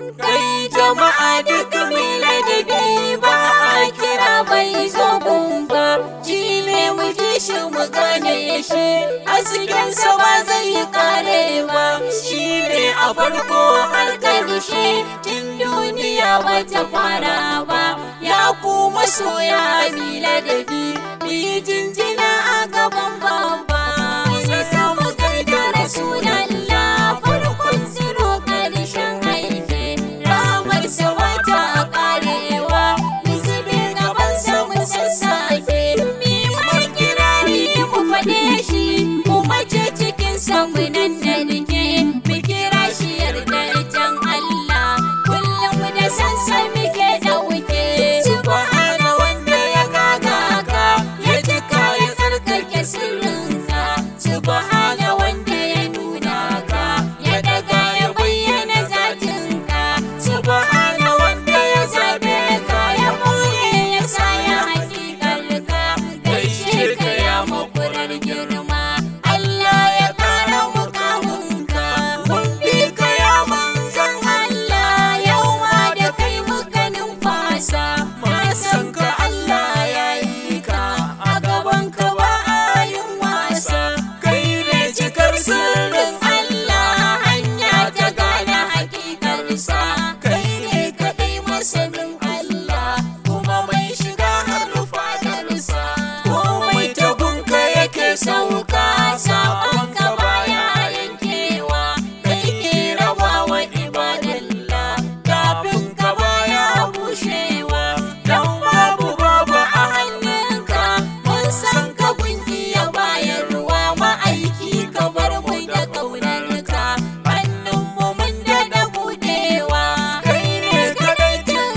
kai jama'a duk mai ladabi ba a kira bai zo ba shi ne mu ji shi mu gane shi haskensa ba zai kare ba shi ne a farko har ƙarshe tun duniya ba ta fara ba ya kuma soya mi ladabi mi jinjina a gaban babba sai samu kai da rasulallah farkon ziro ƙarshen aiki ramar sa wata karewa mu zube gaban sa mu sassake mi mai kirari mu faɗe shi mu mace cikin sa mu nan da nake mu kira shi yarda can Allah kullum da sansa muke dauke subhana wanda ya gaga ka ya jika ya tsarkake sirrinka subhana wanda ya nuna ka ya daga ya bayyana zatinka subhana wanda ya zabe ka ya boye ya sa ya hakikalka gaishe ka ya makurar girma Allah ya kara mukamunka mun bi ka ya manzon Allah yau ma da kai muka numfasa na san ka Allah ya yi ka a gaban ka ba a yin wasa kai ne cikar sirrin Allah hanya ta gane hakikarsa kai ne kaɗai masanin Allah kuma mai shiga har fadarsa komai ta gunka yake sauka sabon ka baya yankewa kai ke rabawa ibadallah kafin ka baya bushewa dan babu babu a hannunka mun san ka gunki ya bayarwa ma'aiki ka bar mu da ƙaunarka hannunmu mun daɗa buɗewa kai ne kaɗai tun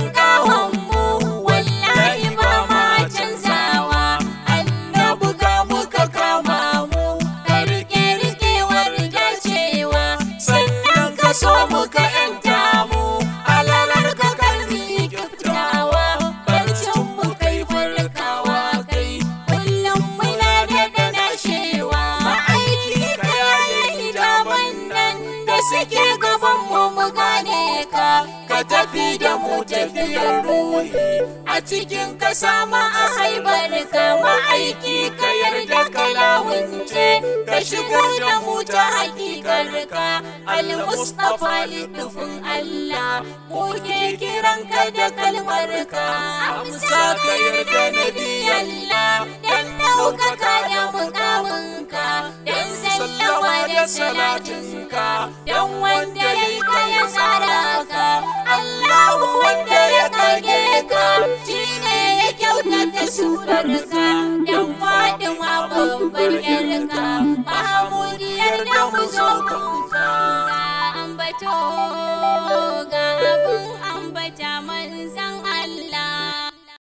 mu wallahi ba ma canzawa annabu ka muka kama mu ka rike rikewar dacewa sannan ka so muka yanta mu alalar ka kalmi kiftawa barcin mu kai farkawa kai kullum muna da nashewa ma'aiki ka yayi hijaban nan da suke gaban mu mu gane ka ka tafi da mu tafiyar ruhi a cikin ka sama a haibar ka ma'aiki ka yarda ka lawunce ka shigar da mu ta hakikar ka al-mustafa littafin Allah mu ke kiran ka da kalmar ka amsa ka yarda nabi Allah dan ɗaukaka da mukamin ka dan sallama da salatin ka dan wanda ya yi ka ya tsara ka Allahu wanda ya kage ka shi ne ya kyautata surar ka dan Fatima babbar yarka Mahamudiyar da mu zo kunka ambato